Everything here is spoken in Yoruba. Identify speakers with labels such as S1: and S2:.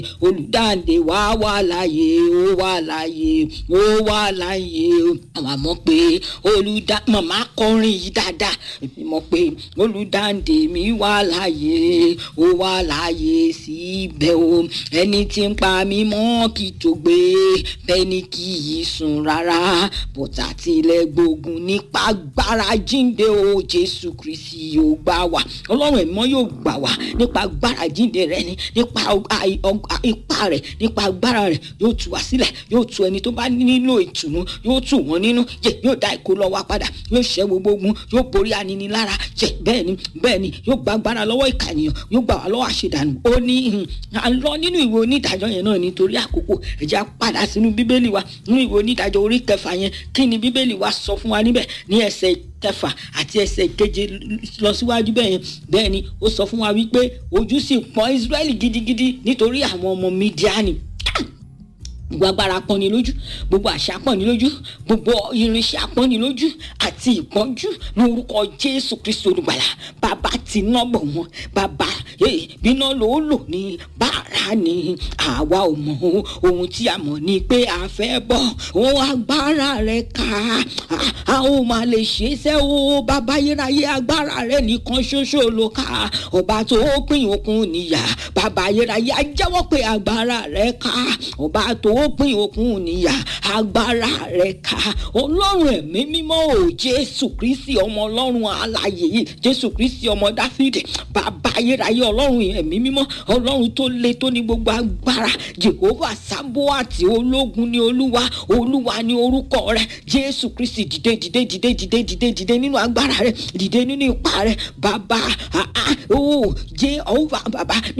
S1: olùdáǹdè wá wà láàyè ó wà láàyè ó wà láàyè àwọn àmọ́ pé olùdá màmá kọrin yìí dáadáa èmi mọ̀ pé olùdáǹdè mi wà láàyè ó wà láàyè síbẹ̀ o ẹni tí ń pa mí mọ́ kì í tó gbé bẹ́ẹ̀ ni kì í sùn rárá bọ́tà tilẹ̀ gbógun nípa agbára jíǹde o jésù kristi yóò gbà wá ọlọ́run ẹ̀mọ́ yóò gbà wá nípa agbára jíǹde rẹ ni nípa ipá rẹ nípa agbára rẹ yóò tú wá sílẹ̀ yóò tú ẹni tó bá nílò ìtùnú yóò tù wọ́n nínú yẹ yóò dá ìkó lọ wá padà yóò ṣẹ́ gbogbo ogun yóò borí aninilára yẹ bẹ́ẹ̀ ni bẹ́ẹ̀ ni yóò gba agbára lọ́wọ́ ìkànnìyàn yóò gbà wá lọ́wọ́ àṣedànù ó ní à ń lọ nínú ìwé onídàájọ́ yẹn náà nítorí àkókò ẹ jẹ́ á padà sínú bíbélì wa nínú ìwé onídàájọ́ orí kẹfà yẹn kí ni bíbélì wa sọ fún wa níbẹ̀ ní ẹsẹ̀ kẹfà àti ẹsẹ̀ keje lọ síwájú bẹ́ẹ̀ yẹn bẹ́ẹ̀ ni ó sọ fún wa wípé ojú sì pọ́n Ísírẹ́lì gidigidi nítorí àwọn ọmọ Mídíánì gbogbo agbára pọ́ni lójú gbogbo àṣà pọ́ni lójú gbogbo irinṣẹ́ pọ́ni lójú àti ìpọ́njú ní orúkọ Jésù Kristi olùgbàlà bàbá ti ná bọ̀ wọ́n bàbá bíná ló lò ní bàrà ni àwa ò mọ̀ ohun tí a mọ̀ ni pé a fẹ́ bọ̀ ohun agbára rẹ̀ ká a ó máa lè ṣe é sẹ́ o bàbá yérayé agbára rẹ̀ nìkan ṣoṣo ló ká ọba tó pín òkun níyà bàbá yérayé a jẹ́wọ́ pé agbára rẹ̀ ká ọba tó ó pín òkun níyà agbára rẹ̀ ká ọlọ́run ẹ̀mí mímọ́ ò jésù kristi ọmọ ọlọ́run alààyè yìí jésù kristi ọmọ dáfídì bàbá ayérayé ọlọ́run ẹ̀mí mímọ́ ọlọ́run tó le tó ní gbogbo agbára jehova sábóàtì ológun ní olúwa olúwa ní orúkọ rẹ̀ jésù kristi dìde dìde dìde dìde dìde dìde nínú agbára rẹ̀ dìde nínú ipá rẹ̀ bàbá ó jehova bàbá